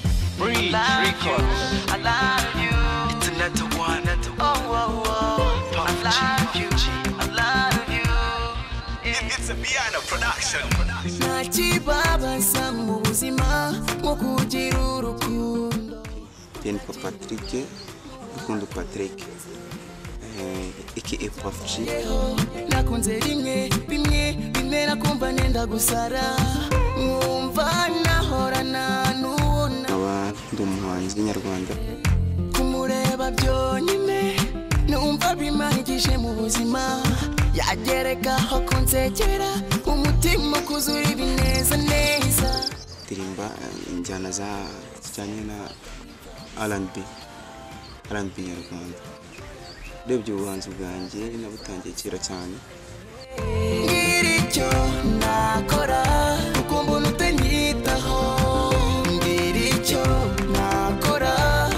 Beach Records. It's another one. Puff G, Puff G. It's a Piano production. ntakibabaza mu buzima nko kugira urukundo Nitwa Patrick Rukundo Patrick eh, aka Puff G nakunze rimwe bimwe bimera kumva nenda gusara mwumva nahorana n'ubona nkaba ndi umuhanzi nyarwanda kumureba byonyine numva bimangije mu buzima yagerekaho kunsekera umutima ukuzura ibineza neza ndirimba eh, injyana za zijyanye na R&B R&B nyarwanda urebye ubuhanzi bwanjye nabutangiye kera cyane ngira icyo nakora ukumva utanyitaho ngira icyo nakora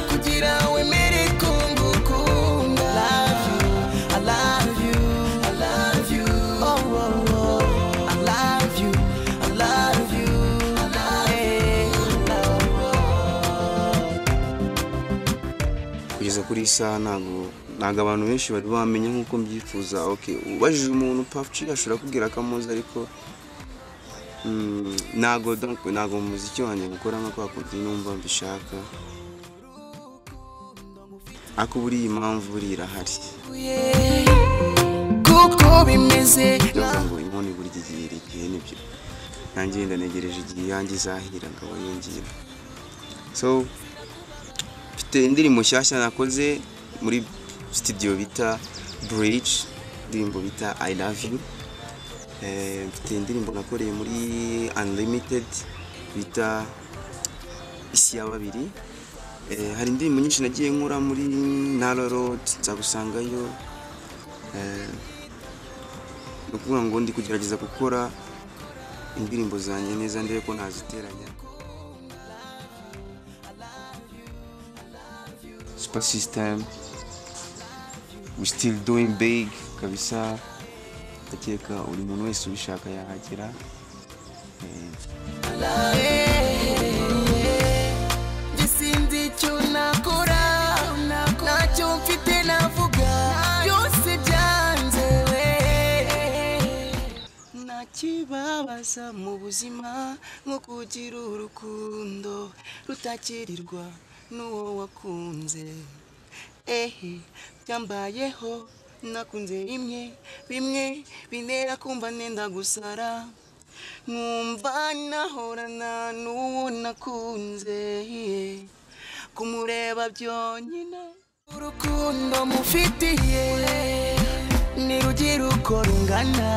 kugira wemere ko ngukunda love you i love you i love you oh oh oh i love you i love you i love you kugeza kuri iyi saha ntabwo ntabwo abantu benshi bari bamenya nk'uko mbyifuza okay ubajije umuntu Puff G ashobora kubwira ko amuzi ariko mm, ntabwo donc ntabwo mu muziki wanjye gukora nka kwa kundi numva mbishaka ariko buriya impamvu buriya irahari Yeah. kuko bimeze ndavuga ngo inkono burya igihe iri igihe nibyo nanjye wenda negereje igihe iyanjye izahira ngabo yinjira so mfite indirimbo nshyashya nakoze muri studio bita bridge indirimbo bita i love you Eh, mfite indirimbo nakoreye muri unlimited bita isi ya babiri Eh, hari indirimbo nyinshi nagiye nkora muri nara road nzagusangayo Eh, ni ukuvuga ngo ndi kugerageza gukora indirimbo zanjye neza ndebe ko naziteranya super system we still doing big kabisa ndakeka buri muntu wese ubishaka yahagera Eh, Njye sinzi icyo nakora ntacyo mfite navuga byose byanze we ntakibabaza mu buzima nko kugira urukundo rutakirirwa n'uwo wakunze ehe byambayeho nakunze rimwe bimwe bintera kumva nenda gusara nkumva nahorana n'uwo nakunze kumureba byonyine urukundo mufitiye ntirugira uko rungana